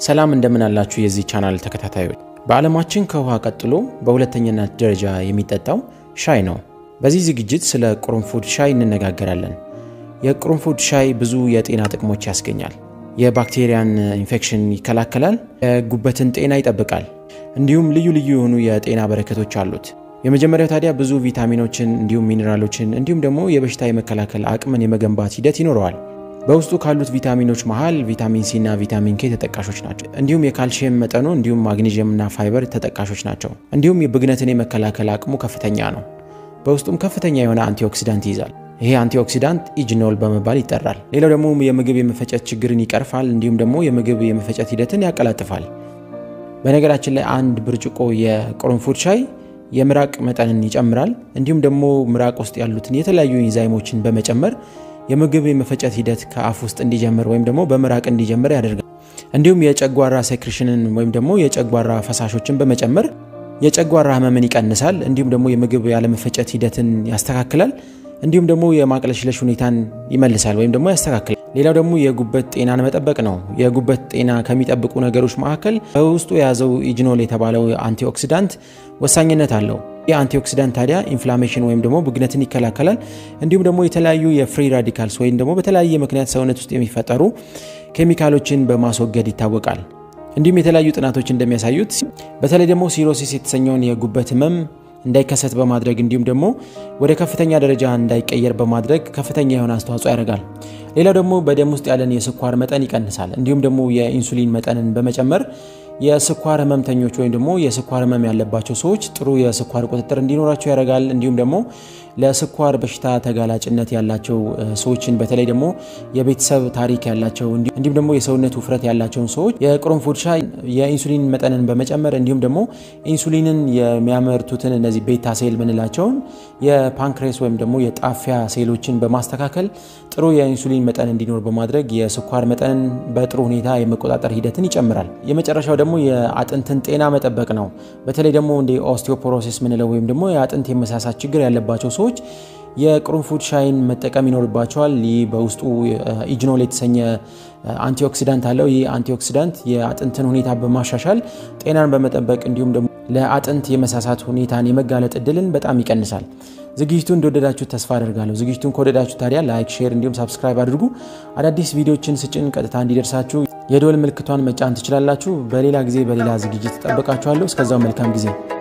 ሰላም እንደምን አላችሁ የዚህ ቻናል ተከታታዮች። በዓለማችን ከውሃ ቀጥሎ በሁለተኛነት ደረጃ የሚጠጣው ሻይ ነው። በዚህ ዝግጅት ስለ ቅርንፉድ ሻይ እንነጋገራለን። የቅርንፉድ ሻይ ብዙ የጤና ጥቅሞች ያስገኛል። የባክቴሪያን ኢንፌክሽን ይከላከላል፣ የጉበትን ጤና ይጠብቃል፣ እንዲሁም ልዩ ልዩ የሆኑ የጤና በረከቶች አሉት። የመጀመሪያው ታዲያ ብዙ ቪታሚኖችን እንዲሁም ሚኔራሎችን እንዲሁም ደግሞ የበሽታ የመከላከል አቅምን የመገንባት ሂደት ይኖረዋል። በውስጡ ካሉት ቪታሚኖች መሃል ቪታሚን ሲ እና ቪታሚን ኬ ተጠቃሾች ናቸው። እንዲሁም የካልሽየም መጠኑ እንዲሁም ማግኔዥየም እና ፋይበር ተጠቃሾች ናቸው። እንዲሁም የብግነትን የመከላከል አቅሙ ከፍተኛ ነው። በውስጡም ከፍተኛ የሆነ አንቲኦክሲዳንት ይይዛል። ይሄ አንቲኦክሲዳንት ኢጅኖል በመባል ይጠራል። ሌላው ደግሞ የምግብ የመፈጨት ችግርን ይቀርፋል። እንዲሁም ደግሞ የምግብ የመፈጨት ሂደትን ያቀላጥፋል። በነገራችን ላይ አንድ ብርጭቆ የቅርንፉድ ሻይ የምራቅ መጠንን ይጨምራል። እንዲሁም ደግሞ ምራቅ ውስጥ ያሉትን የተለያዩ ኢንዛይሞችን በመጨመር የምግብ የመፈጨት ሂደት ከአፍ ውስጥ እንዲጀምር ወይም ደግሞ በምራቅ እንዲጀምር ያደርጋል። እንዲሁም የጨጓራ ሴክሬሽንን ወይም ደግሞ የጨጓራ ፈሳሾችን በመጨመር የጨጓራ ህመምን ይቀንሳል። እንዲሁም ደግሞ የምግብ ያለመፈጨት ሂደትን ያስተካክላል። እንዲሁም ደግሞ የማቅለሽለሽ ሁኔታን ይመልሳል ወይም ደግሞ ያስተካክላል። ሌላው ደግሞ የጉበት ጤናን መጠበቅ ነው። የጉበት ጤና ከሚጠብቁ ነገሮች መካከል በውስጡ የያዘው ኢጅኖል የተባለው አንቲኦክሲዳንት ወሳኝነት አለው። ይህ አንቲኦክሲዳንት ታዲያ ኢንፍላሜሽን ወይም ደግሞ ብግነትን ይከላከላል። እንዲሁም ደግሞ የተለያዩ የፍሪ ራዲካልስ ወይም ደግሞ በተለያየ ምክንያት ሰውነት ውስጥ የሚፈጠሩ ኬሚካሎችን በማስወገድ ይታወቃል። እንዲሁም የተለያዩ ጥናቶች እንደሚያሳዩት በተለይ ደግሞ ሲሮሲስ የተሰኘውን የጉበት ህመም እንዳይከሰት በማድረግ እንዲሁም ደግሞ ወደ ከፍተኛ ደረጃ እንዳይቀየር በማድረግ ከፍተኛ የሆነ አስተዋጽኦ ያደርጋል። ሌላው ደግሞ በደም ውስጥ ያለን የስኳር መጠን ይቀንሳል። እንዲሁም ደግሞ የኢንሱሊን መጠንን በመጨመር የስኳር ህመምተኞች ወይም ደግሞ የስኳር ህመም ያለባቸው ሰዎች ጥሩ የስኳር ቁጥጥር እንዲኖራቸው ያደርጋል። እንዲሁም ደግሞ ለስኳር በሽታ ተጋላጭነት ያላቸው ሰዎችን በተለይ ደግሞ የቤተሰብ ታሪክ ያላቸው እንዲሁም ደግሞ የሰውነት ውፍረት ያላቸውን ሰዎች የቅርንፉድ ሻይ የኢንሱሊን መጠንን በመጨመር እንዲሁም ደግሞ ኢንሱሊንን የሚያመርቱትን እነዚህ ቤታ ሴል ምንላቸውን የፓንክሬስ ወይም ደግሞ የጣፊያ ሴሎችን በማስተካከል ጥሩ የኢንሱሊን መጠን እንዲኖር በማድረግ የስኳር መጠንን በጥሩ ሁኔታ የመቆጣጠር ሂደትን ይጨምራል። የመጨረሻው ደግሞ የአጥንትን ጤና መጠበቅ ነው። በተለይ ደግሞ እንደ ኦስቲዮፖሮሲስ ምንለው ወይም ደግሞ የአጥንት የመሳሳት ችግር ያለባቸው ሰዎች የቅርንፉድ ሻይን መጠቀም ይኖርባቸዋል። ይህ በውስጡ ኢጅኖል የተሰኘ አንቲኦክሲዳንት አለው። ይህ አንቲኦክሲዳንት የአጥንትን ሁኔታ በማሻሻል ጤናን በመጠበቅ እንዲሁም ደግሞ ለአጥንት የመሳሳት ሁኔታን የመጋለጥ እድልን በጣም ይቀንሳል። ዝግጅቱን እንደወደዳችሁ ተስፋ አደርጋለሁ። ዝግጅቱን ከወደዳችሁ ታዲያ ላይክ፣ ሼር እንዲሁም ሳብስክራይብ አድርጉ። አዳዲስ ቪዲዮችን ስጭን ቀጥታ እንዲደርሳችሁ የደወል ምልክቷን መጫን ትችላላችሁ። በሌላ ጊዜ በሌላ ዝግጅት ጠብቃችኋለሁ። እስከዛው መልካም ጊዜ